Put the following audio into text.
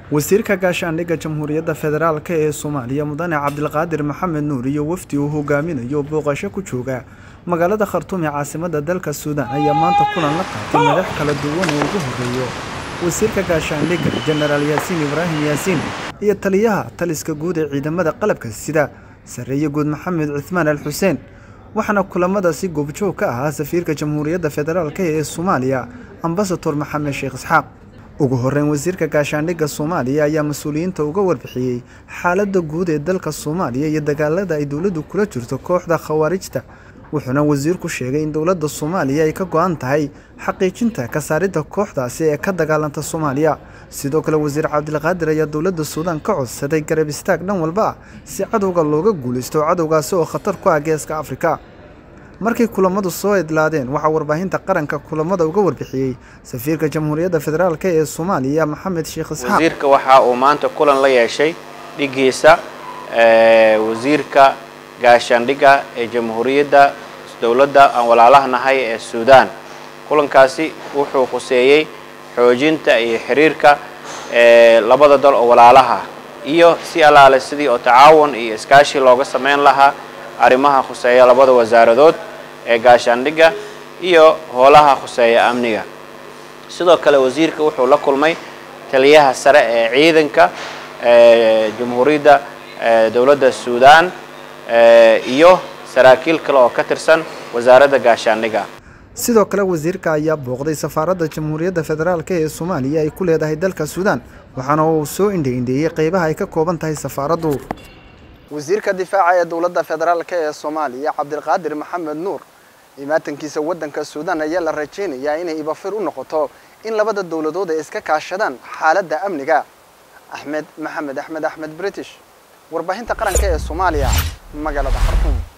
wasiirka gaashaandhigga jamhuuriyadda federaalk ee soomaaliya mudane cabdilqaadir maxamed nuur iyo wafdi uu hogaaminayo booqasho ku jooga magaalada khartuum ee caasimada dalka suudaan ayaa maanta kulan la qaatay madax kala duwan oo ugu horeeyo wasiirka gaashaandhigga jenaraal yaasiin ibraahim yaasiin iyo taliyaha taliska guud ee ciidamada qalabka sida sarreeye guud maxamed cuthmaan al xuseen waxaana kulamadaasi goobjoog ka ahaa safiirka jamhuuriyadda federaalk ee soomaaliya ambasador maxamed sheekh isxaaq ugu horeyn wasiirka gaashaandhigga soomaaliya ayaa mas-uuliyiinta uga warbixiyey xaaladda guud ee dalka soomaaliya iyo dagaalada ay dowladdu kula jirto kooxda khawaarijta wuxuuna wasiirku sheegay in dowladda soomaaliya ay ka go-an tahay xaqiijinta kasaaridda kooxdaasi ee ka dagaalanta soomaaliya sidoo kale wasiir cabdilqaadir ayaa dowladda suudaan ka codsaday garab istaag dhan walba ah si cadowga looga guulaysto cadowgaasi oo khatar ku ah geeska afrika markay kulamadu soo idlaadeen waxaa warbaahinta qaranka kulamada uga warbixiyey safiirka jamhuuriyadda federaalk ee soomaaliya maxamed sheekh isxaaq wasiirka waxa uu maanta kulan la yeeshay dhigiisa wasiirka gaashaandhigga ee jamhuuriyadda dowladda aan walaalaha nahay ee suudaan kulankaasi wuxuu khuseeyey xoojinta iyo xiriirka labada dal oo walaalaha iyo si allaale sidii oo tacaawun iyo iskaashi looga sameyn lahaa arrimaha khuseeya labada wasaaradood ee gaashaandhigga iyo hoolaha khuseeya amniga sidoo kale wasiirka wuxuu la kulmay taliyaha sare ee ciidanka jamhuuriyadda dowladda suudaan iyo saraakiil kale oo ka tirsan wasaaradda gaashaandhigga sidoo kale wasiirka ayaa booqday safaaradda jamhuuriyadda federaalk ee soomaaliya ay ku leedahay dalka suudaan waxaana uu soo indha-indheeyey qeybaha ay ka kooban tahay safaaraddu wasiirka difaaca ee dowladda federaalk ee soomaaliya cabdilqaadir maxamed nuur imaatankiisa waddanka suudaan ayaa la rajaynayaa inay ibafir u noqoto in labada dowladood ay iska kaashadaan xaaladda amniga axmed maxamed axmed axmed british warbaahinta qaranka ee soomaaliya magaalada khartuum